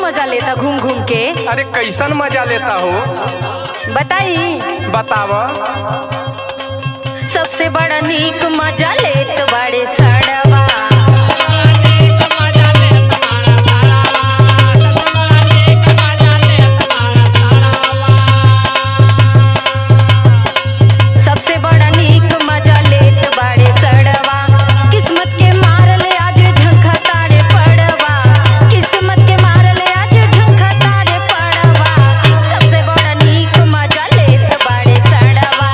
मजा लेता घूम घूम के अरे कैसन मजा लेता हो बताई बताव सबसे बड़ा नीक मजा लेत बड़े सड़वा सबसे बड़ा नीक मजा लेत बड़े सड़वा किस्मत के मारल आज झंखा तारे पड़वा किस्मत के मारल आज झंखा तारे पड़वा सबसे बड़ा नीक मजा लेत बड़े सड़वा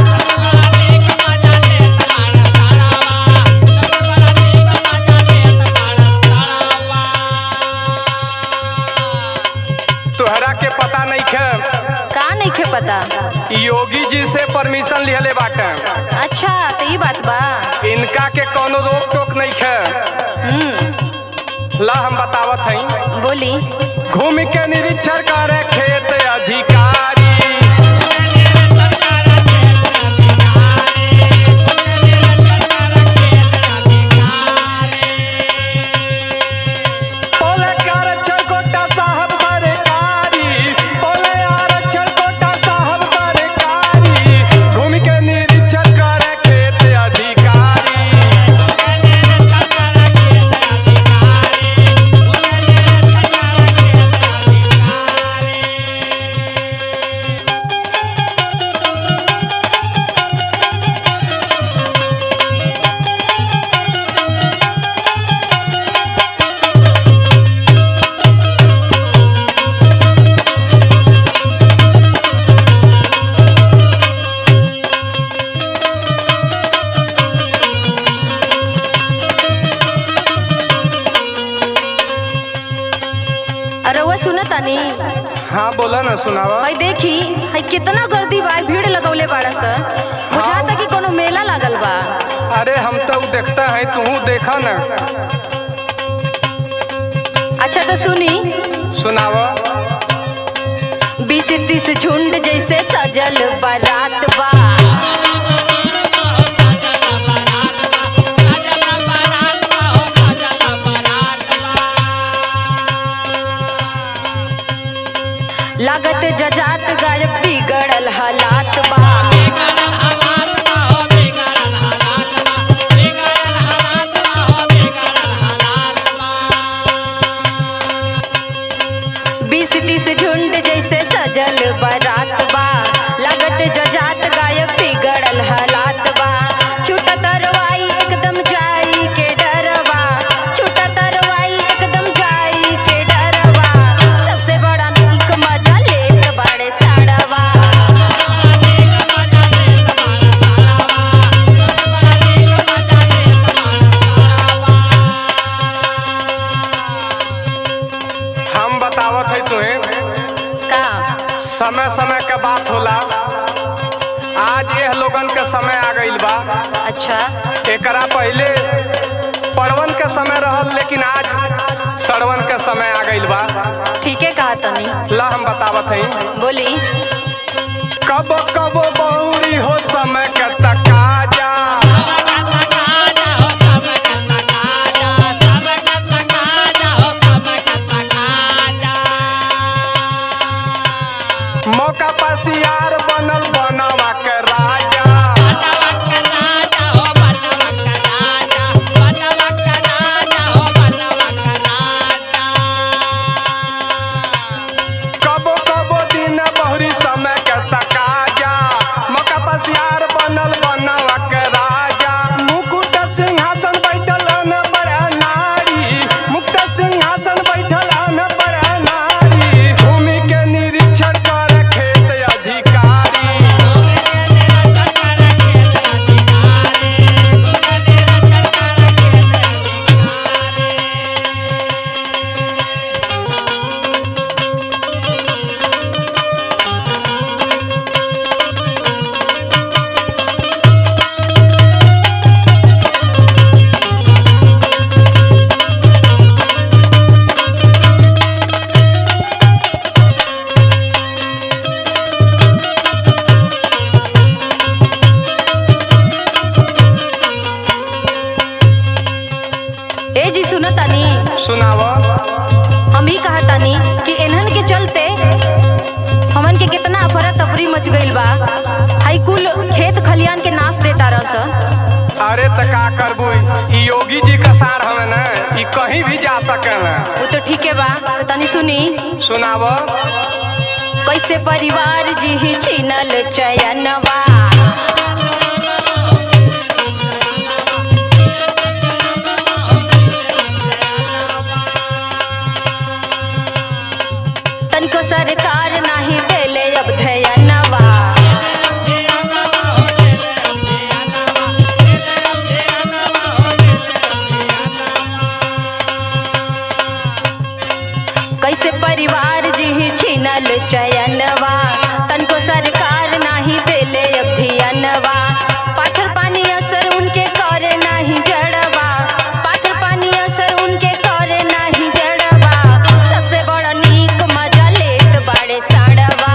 तोहरा के पता नहीं खे का नहीं खे पता योगी जी से परमिशन लिहले बाटे अच्छा तो ये बात बा इनका के कोनो रोक टोक नहीं खे हम्म ला हम बतावत हई बोली घूम के निरीक्षण करे खेत अधिकारी बोले के आरक्षण कोटा साहब सरकारी बोले आरक्षण कोटा साहब सरकारी घूम के निरीक्षण करे खेत अधिकारी अरे वो सुना तानी हाँ बोला ना सुनावा भाई देखी हाय कितना गर्दी बा भीड़ लगौले बाड़ा सा बुझाता कि कोनो मेला लागल बा अरे हम तो देखता है तू देखा ना अच्छा तो सुनी सुनावा बीस तीस झुंड जैसे सजल बारात बा लागत जजात गायब बिगड़ल हालात बा बीस तीस झुंड जैसे सजल बारात बा लागत जजात गायब बिगड़ल हालात बा छूटा तरवाई एकदम जाई के डरवा छूटा तरवाई एकदम जाई के डरवा सबसे बड़ा नीक मजा लेत बाड़े साड़वा हम बतावत है तुम्हें का समय समय के बात होला आज यह लोगन के समय आ गईल बा अच्छा एकरा पहले पड़वन के समय रहल लेकिन आज सड़वन के समय आ गईल बा ठीक है कहा तनी ला हम बतावत है बोली कब कब बहुरी हो समय के तकाजा मौका पसियार बनल बनवा के राजा कबो कबो दिन बहुरी समय के तकाजा मौका पसियार बनल बन कहतानी कि इन्हन के चलते हमन के कितना अफरा तफरी मच गइल बा हाई कुल खेत खलियान के नाश देता रह अरे त का करबू ई योगी जी का सार हवे ना ई कहीं भी जा सकेला वो तो ठीक है बा तो तनी सुनी सुनाव कैसे परिवार जी ही छीनल चयनवा तनको सरकार नाही देले अब धयनवा कैसे परिवार जी ही छीनल चयनवा तनको सरकार नाही देले अब धियनवा पाथर पानी असर उनके करे नाही जड़वा पाथर पानी असर उनके करे नाही जड़वा सबसे बड़ा नीक मजा लेत बाड़े साड़वा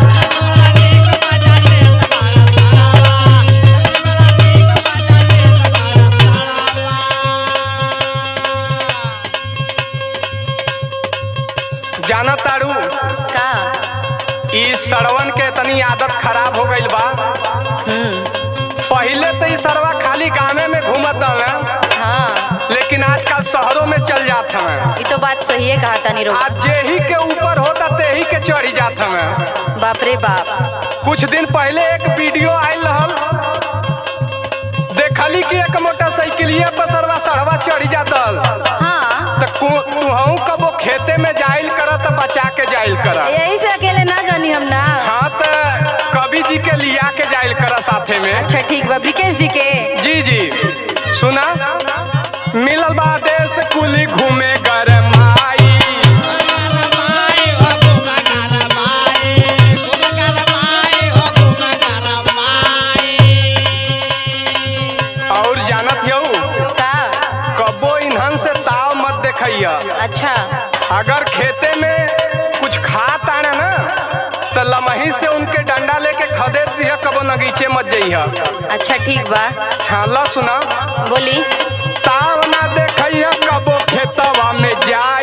जाना तारू का ई सड़वन के तनी आदत खराब हो गइल बा हम्म पहिले तो ई सरवा खाली गाँवे में घूमत हवे हाँ लेकिन आजकल शहरों में चल जात हवे ये तो बात सही है कहा तानी रो आज जेही के ऊपर होता तेही के चढ़ी जात हवे बाप रे बाप कुछ दिन पहले एक वीडियो आयल रहल देखली कि एक मोटरसाइकिलिया पर सरवा सड़वा चढ़ी जातल हाँ त तुहू कबो खेते में जाइल कर त बचा के जाइल कर यही से अकेले ना जानी हम ना हाँ त कवि जी के लिया के जाइल कर साथे में अच्छा ठीक बा ब्रिकेश जी के जी जी सुना मिलल बा देश कुली घूमे गरमाई और जानत हऊ का कबो इन्हन से ताव मत देखैया अच्छा अगर खेते में कुछ खात आने ना तो लमही से उनके डंडा लेके खदेड़ दिया कबो नगीचे मत जइहा अच्छा ठीक बा हाँ ला सुना बोली ताव ना देखैया कबो खेतवा में जा